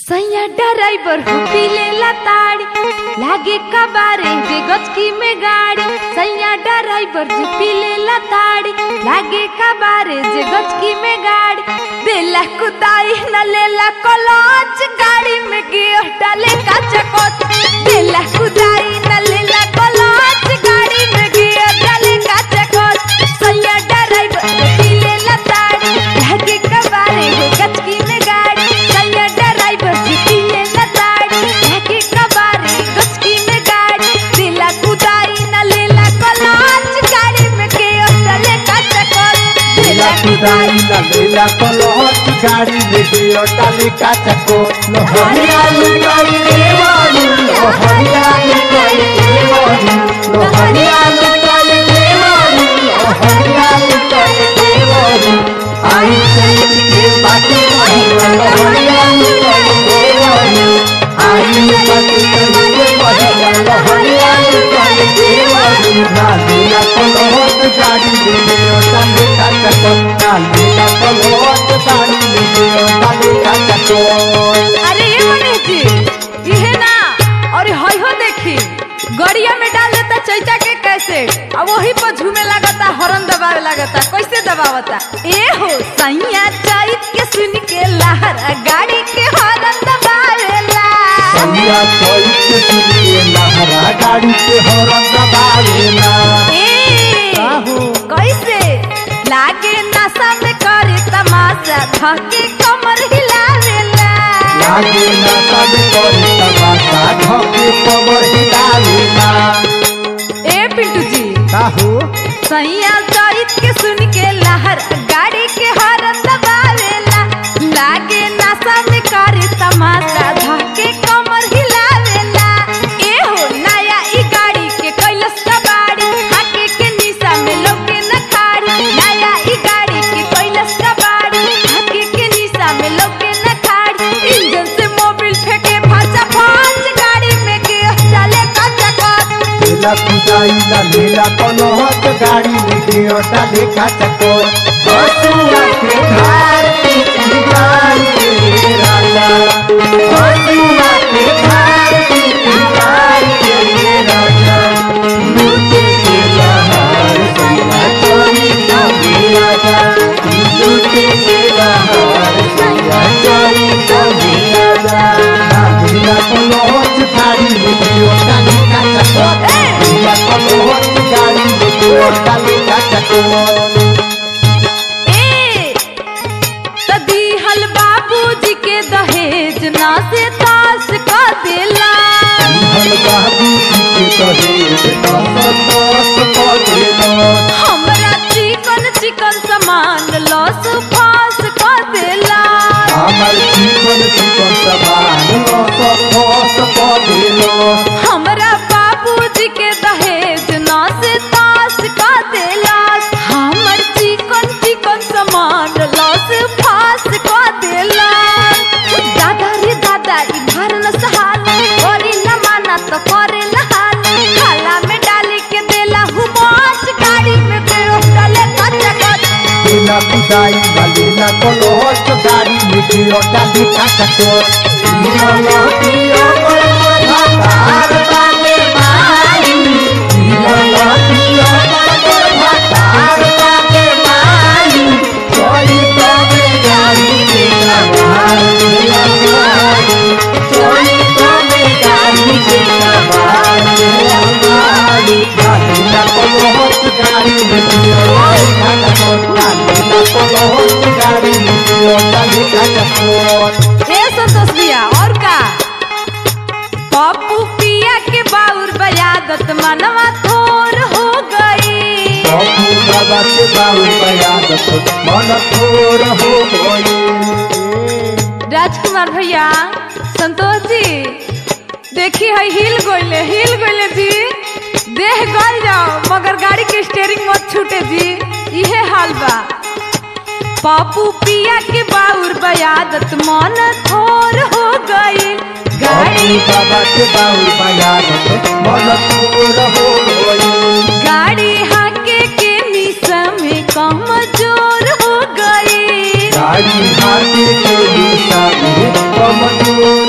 सैया ड्राइवर हो पीले ताड़ी लागे कबारे जे गचकी में गाड़ी सैया ड्राइवर जो पीले ताड़ी लागे कबारे जे गचकी में गाड़ी देला कुदाई न लेला कलच गाड़ी में गियर डाले का चकोच देला कुदाई न लेला कलच गाड़ी में गियर डाले का चकोच सैया ड्राइवर जो पीले ताड़ी लागे कबारे हो गचकी में गाड़ी सैया ड्राइवर जी पीले ताड़ी लागे कबारे गचकी में गाड़ी दिला कुदाई न लेला कलच गाड़ी में गियर डाले का चकोच लीला कुदाई ना लीला कलहट गाड़ी में गियो डाली काचको लोहरिया लुकाई देवानी लोहरिया लुकाई देवानी लोहरिया लुकाई देवानी लोहरिया लुकाई देवानी आई चैत के बाटी महिला लोहरिया लुकाई देवानी आई बाटी के महिला लोहरिया लुकाई देवानी ना लीला कलहट गाड़ी में गियो डाली काचको ना लीला कलहट गाड़ी में गियो डाली काचको अरे ये मनीष जी इहे ना और हई हो देखी गड़िया में डाल देता चैता के कैसे अब वही पर झूमे लगता हॉर्न दबावे लगता कैसे दबावता ए हो सैया चैत के सुन के लहरा गाड़ी के हॉर्न दबावेला सैया चोई के सुनिए लहरा गाड़ी के हॉर्न दबावेला ए आहो। कैसे लागे नशा में करे तमाशा धके कमर हिलावेला लागे ना सब कोई तमाशा धोके कमर हिलावेला ए पिंटू जी काहू सैया चैत के सुन के लहर गाड़ी के हॉर्न दबावेला लागे नशा में करे तमाशा धके कमर हिलावेला ए हो नया ई गाड़ी के कैलस कबाड़ी हाके के निशा में लौके न खाड़ी नया ई गाड़ी के कैलस कबाड़ी हाके के निशा में लौके न खाड़ी इंजन से मोबिल फेंके फाचा फाच गाड़ी में के चले कचा कच लीला कुदाई ना लीला कलहट गाड़ी में गियो डाली काचको हसुआ के धार की गाड़ी के राजा हसुआ के धार की गाड़ी के राजा लूटे के लहर सैया चोरी ना राजा लूटे के लहर सैया चोरी ना राजा लीला कलहट गाड़ी में गियो डाली काचको लीला कलहट गाड़ी में गियो डाली काचको ए त दिहल बाबूजी के दहेज ना से तास का देला हम बाबू जी के कहे दस दस पदेलो हमरा चिकन चिकन सामान लॉस फास का देला हमर जीवन जीवन समान दस दस पदेलो हमरा बाबूजी के दहेज ना से तास का देला हमर चिकन चिकन सामान लॉस फास का देला दादा रे दादा ई घर न सहाल करी न माना तो करे न हाल खाला में डाली के देला हुमाच गाड़ी में देओ डाले कच्चा कच लीला कुदाई ना लीला कलहट गाड़ी में गियो डाली काचको लीला लतियो पर भातार बागे मारी लीला लतियो पर भातार बागे मारी कोई तबे गाड़ी के सवार लीला मारी कोई तबे गाड़ी के सवार लीला मारी लीला कलहट गाड़ी में गियो डाली काचको लीला कलहट गाड़ी में गियो डाली काचको ए संतोष भैया और का पप्पू पिया के बाउर बयादत मनवा थोर हो गई बाबू बाबा के बाबू बयादत मन थोर हो गई राजकुमार भैया संतोष जी देखी है हिल गोइले हिल गोइले जी देह गल जाओ मगर गाड़ी के स्टेयरिंग मत छूटे जी इहे हाल बा पापू पिया के बाउर बयादत मन थोर हो गई गाड़ी बाबू बाबा के बाबू बयादत मन थोर हो गई गाड़ी हाके के निशा में कमजोर हो गई गाड़ी हाथी के दिशा में कमजोर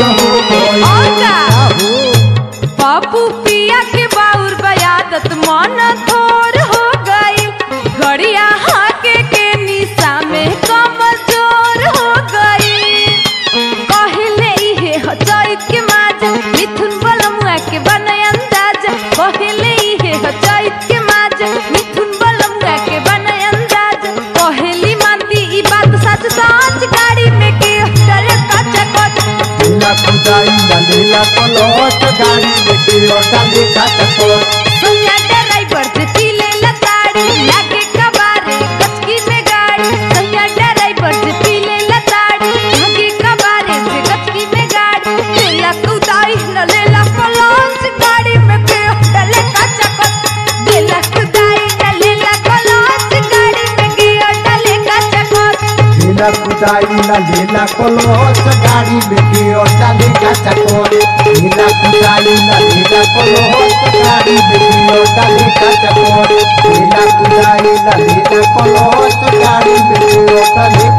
कुदाई ना लेला कलच गाड़ी लेके डाले का चकोर सैया ड्राइवर जे पीले लताड़ी लागे कबारे गचकी में गाड़ी सैया ड्राइवर जे पीले लताड़ी लागे कबारे जे गचकी में गाड़ी लेला कुदाई न लेला कलंच गाड़ी में पे डले का चकत लेला कुदाई न लेला कलंच गाड़ी में गियो डले का चकत लेला कुदाई ना लेला कलच गाड़ी लेके डाले का चकोर लेला कुदाई ना लेला कलच गाड़ी लेके डाले का चकोर लेला कुदाई ना लेला कलच गाड़ी लेके डाले